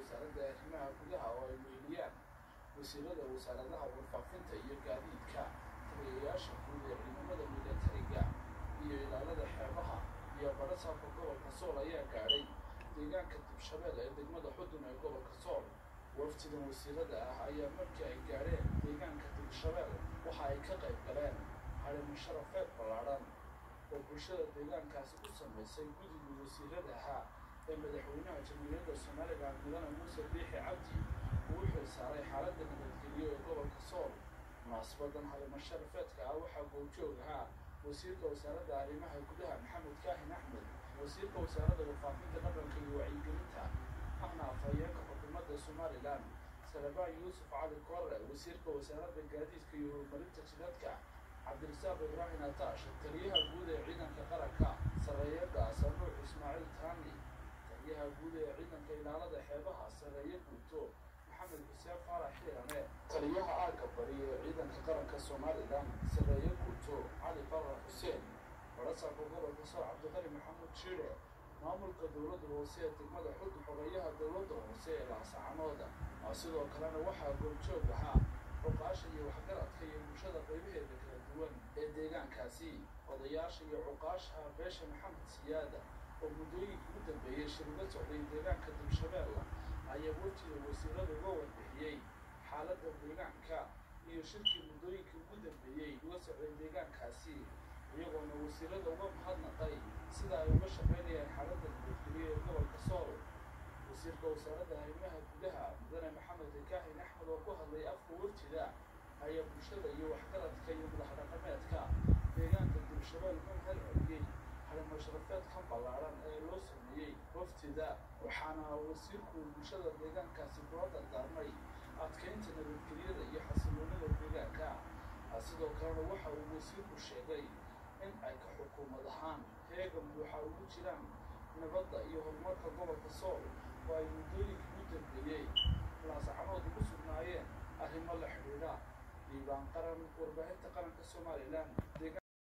wasaaradda arrimaha gudaha oo ay weheliyaan wasiirada wasaaradaha warfaafinta iyo gaadiidka taliyayaasha guud ee ciidamada milatariga iyo ilaalada xeebaha iyo barasaabka gobolka sool ayaa gaadhay deegaanka dibshabeel ee degmada xudun ee gobolka sool waftidan wasiirada ah ayaa markii ay gaadheen deegaanka dibshabeel waxa ay ka qayb galeen harimo sharafeed ballaadhan oo bulshada deegaankaasi u samaysay guddigii wasiirada ahaa ee madaxweynaha jamhuuriyadda somalilan mudane muuse biixi cabdi uu u xil saaray xaaladda nabadgelyo ee gobolka sool munaasabadan harimo sharafeedka ah waxaa goobjoog ahaa wasiirka wasaaradda arrimaha gudaha maxamed kaahin axmed wasiirka wasaaradda warfaafinta dhaqanka iyo wacyigelinta ahna afhayeenka xukuumadda somalilan salabaan yuusuf cali korre wasiirka wasaaradda gaadiidka iyo horumarinta jidadka cabdirasaaq ibraahim ataash taliyaha guud ee ciidanka qaranka sareeyada sanuux ismaaciil taani taliyaha guud ee ciidanka ilaalada xeebaha sareeye guuto maxamed xuseen faarax xiirane taliyaha aagga bari ee ciidanka qaranka somalilan sareeye guuto cali faarax xuseen barasaabka gobolka soo cabdiqali maxamuud jiire maamulka dowladda hoose ee degmada xudun xogeeyaha dowladda hoose ee laasacanooda sidoo kalena waxaa goobjoog ahaa cuqaasha iyo waxgaradka iyo bulshada qaybaheeda kala duwan ee deegaankaasi odayaasha iyo cuqaasha beesha maxamed siyaada oo muddooyinkii u dambeeyey shirga socday deegaanka dibshabeella ayaa waftiga wasiirada uga warbixiyey xaaladda deegaanka iyo shirkii muddooyinkii ugu dambeeyey uga socday deegaankaasi iyagoona wasiirada uga mahadnaqay sida ay uga shaqaynayaan xaaladda nabadgelyo ee gobolka sool wasiirka wasaaradda arrimaha gudaha mudane maxamed kaahin axmed oo ku hadlay afka waftida ayaa bulshada iyo waxgaradka iyo madaxdhaqameedka deegaanka dibshabeel u hal celiyey halimashrafeedkan ballaadhan ee loo sameeyey waftida waxaana wasiirku bulshada deegaankaasi kula dardaarmay adkeynta nabadgelyada iyo xasiloonida deegaanka sidoo kalena waxa uu wasiirku sheegay in ay ka xukuumad ahaan heegan buuxa ugu jiraan nabadda iyo horumarka gobolka sool oo ay muddooyinkii u dambeeyey laasacanood ugu sugnaayeen arrimo la xidhiidha diiwaan qaran warbaahinta qaranka somalilan